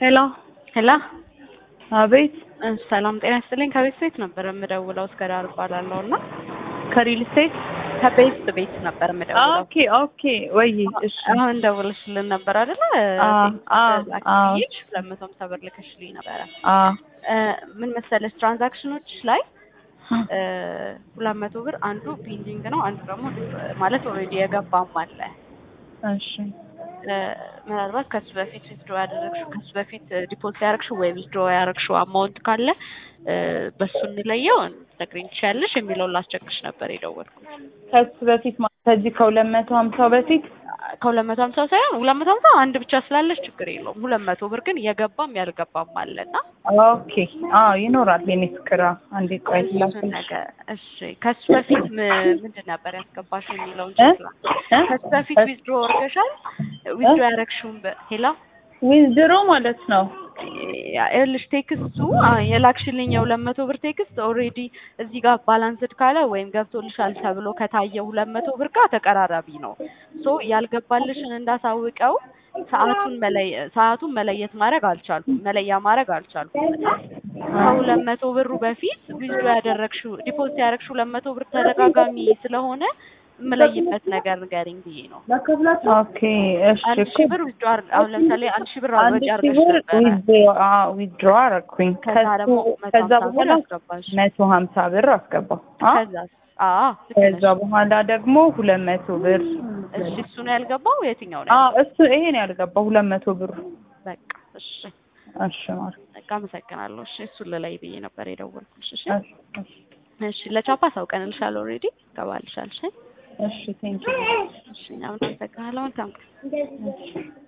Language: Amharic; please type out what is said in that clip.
ሄሎ ሄላ አቤት ሰላም ጤና ይስጥልኝ። ከቤት ቤት ነበር የምደውለው እስከ ዳር እባላለሁ እና ከሪል ስቴት ከቤት ቤት ነበር የምደውለው። ኦኬ ኦኬ ወይ እሺ አሁን ደውልሽልን ነበር አይደለ? አ አ አ ላኪሽ ሁለት መቶ ሃምሳ ብር ልከሽልኝ ነበረ። አ እ ምን መሰለሽ ትራንዛክሽኖች ላይ እ ሁለት መቶ ብር አንዱ ፔንዲንግ ነው፣ አንዱ ደግሞ ማለት ኦልሬዲ የገባም አለ። እሺ እ ምናልባት ከሱ በፊት ዊዝድሮ ያደረግሽው ከሱ በፊት ዲፖዚት ያደረግሽው ወይ ዊዝድሮ ያደረግሽው አማውንት ካለ እ በሱ እንለየው ትነግሪኝ ትችያለሽ የሚለውን ላስቸግርሽ ነበር የደወልኩት። ከሱ በፊት ማለት ከዚህ ከሁለት መቶ ሀምሳው በፊት ከሁለት መቶ ሀምሳ ሳይሆን ሁለት መቶ ሀምሳ አንድ ብቻ ስላለሽ ችግር የለውም። ሁለት መቶ ብር ግን የገባም ያልገባም አለና ኦኬ አዎ ይኖራል የኔ ፍቅር አዎ። አንዴ ቆይ እሱን ላስልሽ ነገር እሺ። ከሱ በፊት ም- ምንድን ነበር ያስገባሽው የሚለውን እ? ችግር እ? ከሱ በፊት ዊዝድሮ ወርገሻል። ዊዝድሮ ያደረግሽውን በ- ሄላ ዊዝድሮ ማለት ነው ይኸውልሽ ቴክስቱ አ፣ የላክሽልኝ የሁለት መቶ ብር ቴክስት ኦልሬዲ እዚህ ጋር ባላንስድ ካለ ወይም ገብቶልሻል ተብሎ ከታየ ሁለት መቶ ብር ጋር ተቀራራቢ ነው። ሶ ያልገባልሽን እንዳሳውቀው ሰዓቱን መለየ ሰዓቱን መለየት ማድረግ አልቻልኩም መለያ ማድረግ አልቻልኩም እና ከሁለት መቶ ብሩ በፊት ዊዝድሮ ያደረግሽው ዲፖዚት ያደረግሽው ሁለት መቶ ብር ተደጋጋሚ ስለሆነ የምለይበት ነገር ንገሪኝ ብዬ ነው። ኦኬ እሺ አንድ እኮ ሺህ ብር ዊዝድሮ አሁን ለምሳሌ አንድ ሺህ ብር አንድ አልወጪ ሺህ አድርገሽ ብር ነበረ። ዊዝድሮ አዎ ዊዝድሮ አደረኩኝ ከዛ ደግሞ ከሱ መቶ ከዛ ሀምሳ ብር በኋላ አስገባሽ። መቶ ሀምሳ ብር አስገባው አ ከዛ አዎ ልክ ከዛ ነሽ። በኋላ ደግሞ ሁለት መቶ ብር እሺ እሱ ነው ያልገባው የትኛው ነው? አዎ እሱ ይሄ ነው ያልገባው ሁለት መቶ ብሩ በቃ እሺ እሺ ማር በቃ አመሰግናለሁ። እሺ እሱን ልላይ ብዬ ነበር የደወልኩልሽ። እሺ እሺ እሺ እሺ ለቻፓ ሳውቀንልሻል ኦልሬዲ ገባልሻል። እሺ እሺ ቴንኪው እሺ እኛም እናመሰግናለን። መልካም ቀን።